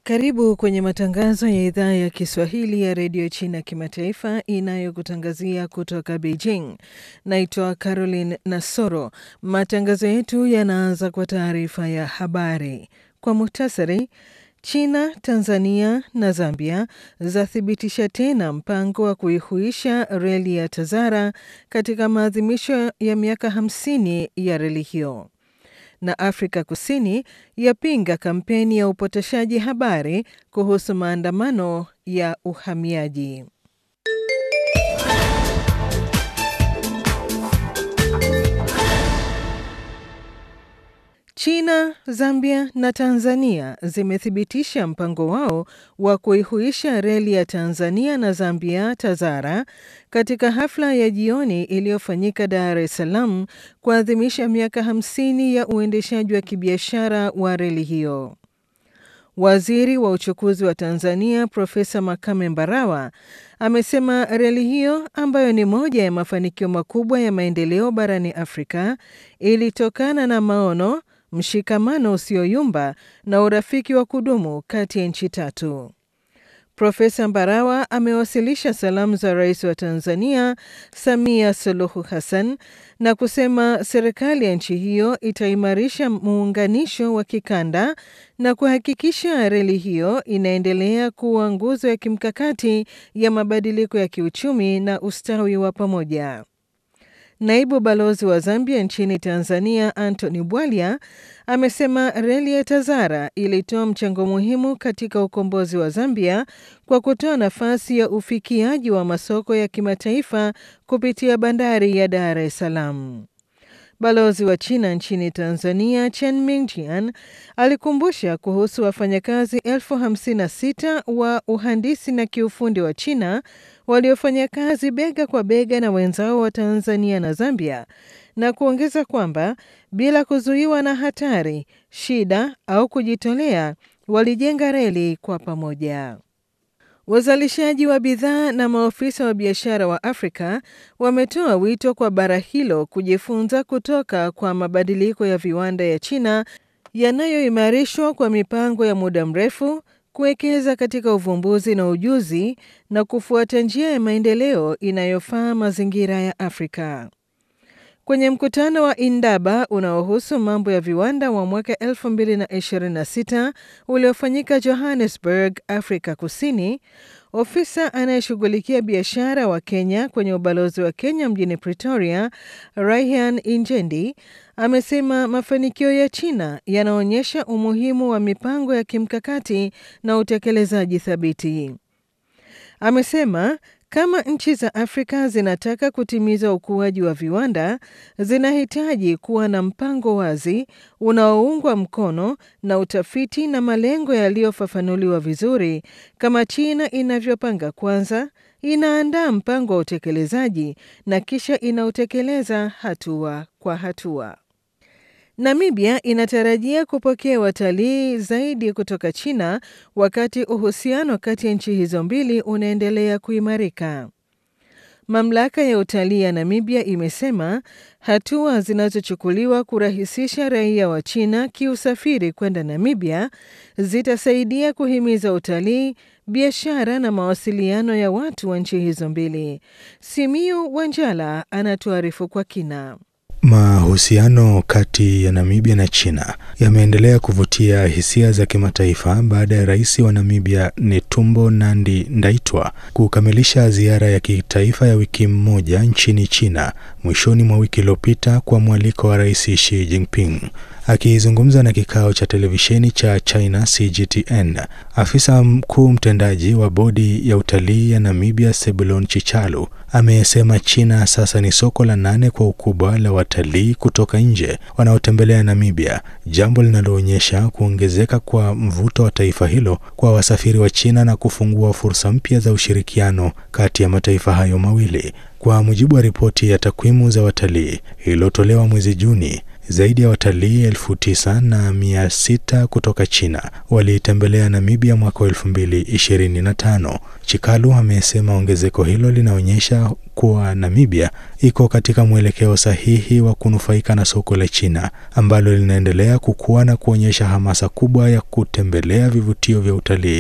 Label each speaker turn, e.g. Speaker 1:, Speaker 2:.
Speaker 1: Karibu kwenye matangazo ya idhaa ya Kiswahili ya redio China kimataifa inayokutangazia kutoka Beijing. Naitwa Caroline Nasoro. Matangazo yetu yanaanza kwa taarifa ya habari kwa muhtasari. China, Tanzania na Zambia zathibitisha tena mpango wa kuihuisha reli ya Tazara katika maadhimisho ya miaka 50 ya reli hiyo na Afrika Kusini yapinga kampeni ya upotoshaji habari kuhusu maandamano ya uhamiaji. China, Zambia na Tanzania zimethibitisha mpango wao wa kuihuisha reli ya Tanzania na Zambia Tazara katika hafla ya jioni iliyofanyika Dar es Salaam kuadhimisha miaka 50 ya uendeshaji wa kibiashara wa reli hiyo. Waziri wa uchukuzi wa Tanzania Profesa Makame Mbarawa amesema reli hiyo ambayo ni moja ya mafanikio makubwa ya maendeleo barani Afrika ilitokana na maono mshikamano usioyumba na urafiki wa kudumu kati ya nchi tatu. Profesa Mbarawa amewasilisha salamu za rais wa Tanzania Samia Suluhu Hassan na kusema serikali ya nchi hiyo itaimarisha muunganisho wa kikanda na kuhakikisha reli hiyo inaendelea kuwa nguzo ya kimkakati ya mabadiliko ya kiuchumi na ustawi wa pamoja. Naibu balozi wa Zambia nchini Tanzania Anthony Bwalya amesema reli ya Tazara ilitoa mchango muhimu katika ukombozi wa Zambia kwa kutoa nafasi ya ufikiaji wa masoko ya kimataifa kupitia bandari ya Dar es Salaam. Balozi wa China nchini Tanzania Chen Mingjian alikumbusha kuhusu wafanyakazi elfu hamsini na sita wa uhandisi na kiufundi wa China waliofanya kazi bega kwa bega na wenzao wa Tanzania na Zambia na kuongeza kwamba bila kuzuiwa na hatari, shida au kujitolea, walijenga reli kwa pamoja. Wazalishaji wa bidhaa na maofisa wa biashara wa Afrika wametoa wito kwa bara hilo kujifunza kutoka kwa mabadiliko ya viwanda ya China yanayoimarishwa kwa mipango ya muda mrefu kuwekeza katika uvumbuzi na ujuzi na kufuata njia ya maendeleo inayofaa mazingira ya Afrika. Kwenye mkutano wa Indaba unaohusu mambo ya viwanda wa mwaka 2026 uliofanyika Johannesburg, Afrika Kusini, ofisa anayeshughulikia biashara wa Kenya kwenye ubalozi wa Kenya mjini Pretoria, Raihan Injendi, amesema mafanikio ya China yanaonyesha umuhimu wa mipango ya kimkakati na utekelezaji thabiti. Amesema kama nchi za Afrika zinataka kutimiza ukuaji wa viwanda, zinahitaji kuwa na mpango wazi unaoungwa mkono na utafiti na malengo yaliyofafanuliwa vizuri, kama China inavyopanga kwanza, inaandaa mpango wa utekelezaji na kisha inautekeleza hatua kwa hatua. Namibia inatarajia kupokea watalii zaidi kutoka China wakati uhusiano kati ya nchi hizo mbili unaendelea kuimarika. Mamlaka ya utalii ya Namibia imesema hatua zinazochukuliwa kurahisisha raia wa China kiusafiri kwenda Namibia zitasaidia kuhimiza utalii, biashara na mawasiliano ya watu wa nchi hizo mbili. Simiu Wanjala anatuarifu kwa kina.
Speaker 2: Mahusiano kati ya Namibia na China yameendelea kuvutia hisia za kimataifa baada ya rais wa Namibia Netumbo Nandi Ndaitwa kukamilisha ziara ya kitaifa ya wiki moja nchini China mwishoni mwa wiki iliyopita kwa mwaliko wa Rais Xi Jinping. Akizungumza na kikao cha televisheni cha China CGTN, afisa mkuu mtendaji wa bodi ya utalii ya Namibia Sebulon Chichalu amesema China sasa ni soko la nane kwa ukubwa la watalii kutoka nje wanaotembelea Namibia, jambo linaloonyesha kuongezeka kwa mvuto wa taifa hilo kwa wasafiri wa China na kufungua fursa mpya za ushirikiano kati ya mataifa hayo mawili. Kwa mujibu wa ripoti ya takwimu za watalii iliyotolewa mwezi Juni, Zaidi ya watalii elfu tisa na mia sita kutoka China waliitembelea Namibia mwaka wa elfu mbili ishirini na tano. Chikalu amesema ongezeko hilo linaonyesha kuwa Namibia iko katika mwelekeo sahihi wa kunufaika na soko la China ambalo linaendelea kukua na kuonyesha hamasa kubwa ya kutembelea vivutio vya utalii